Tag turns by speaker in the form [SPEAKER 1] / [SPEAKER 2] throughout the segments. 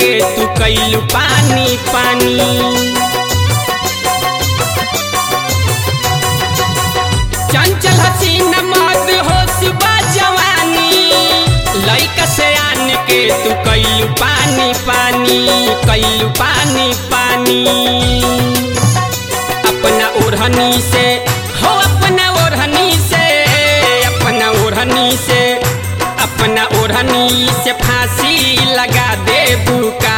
[SPEAKER 1] के तू कैलू पानी पानी चंचल हसीन मद होश बा जवानी लइका से आन के तू कैलू पानी पानी कैलू पानी पानी अपना ओढ़नी से हो अपना ओढ़नी से अपना ओढ़नी से अपना ओढ़नी से फांसी लगा दे बुका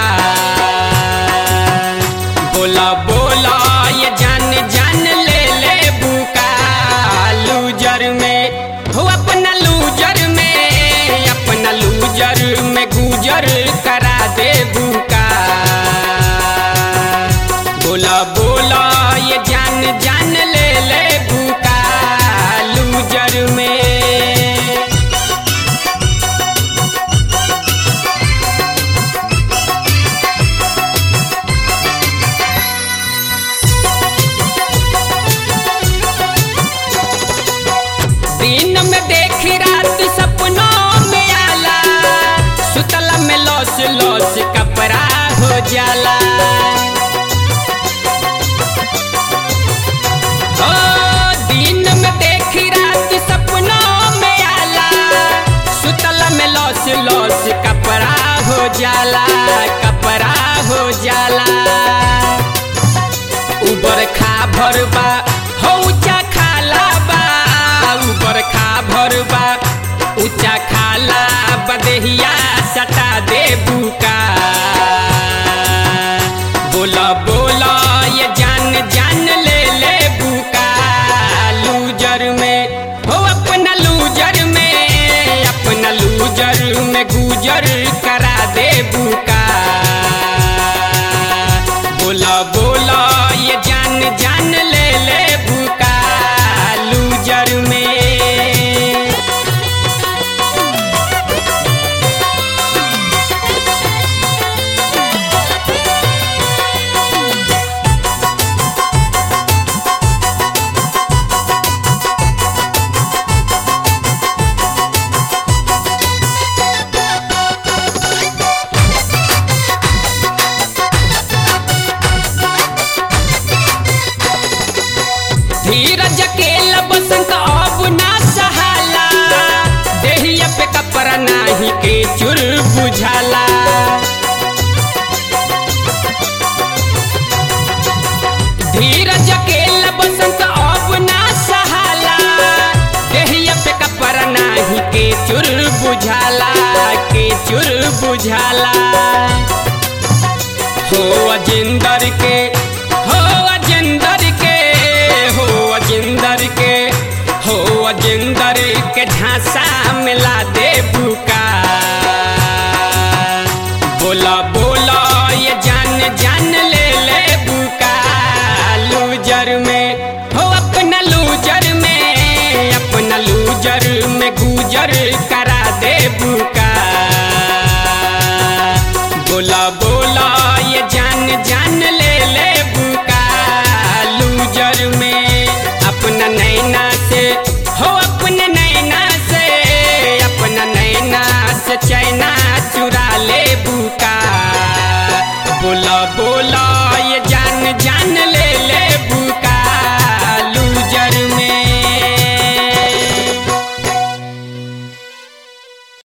[SPEAKER 1] बोला बोला ये जान जान ले ले बुका लूजर में हो अपना लूजर में अपना लूजर में गुजर करा दे बुका बोला बोला ये जान जान ले ले बुका लूजर में दिन में देखी रात सपनों में आला सुतला में लौस लौस कपड़ा हो जाला ओ दिन में देखी रात सपनों में आला सुतला में लौस लौस कपड़ा हो जाला कपड़ा हो जाला उबर खा भरबा हो ऊंचा खाला बा उबर खा भरबा ऊंचा खाला बदेहिया सटा दे बुका बोला बोला ये जान जान ले ले बुका लूजर में हो अपना लूजर में अपना लूजर में गुजर करा दे बुका बोला बोला ये जान जान ले ले बुका लूजर में धीरज के बसंत अब ना सहाला देहिया पे कपड़ा नाही के चुर बुझाला धीरज के बसंत अब ना सहाला देहिया पे कपड़ा नाही के चुर बुझाला के चुर बुझाला हो अजिंदर के हो अजिंदर के हो अजिंदर के हो अजिंदर के झांसा मिला दे बुका बोला बोला ये जान जान ले ले बुका लूजर में हो अपना लूजर में अपना लूजर में गुजर करा दे बुका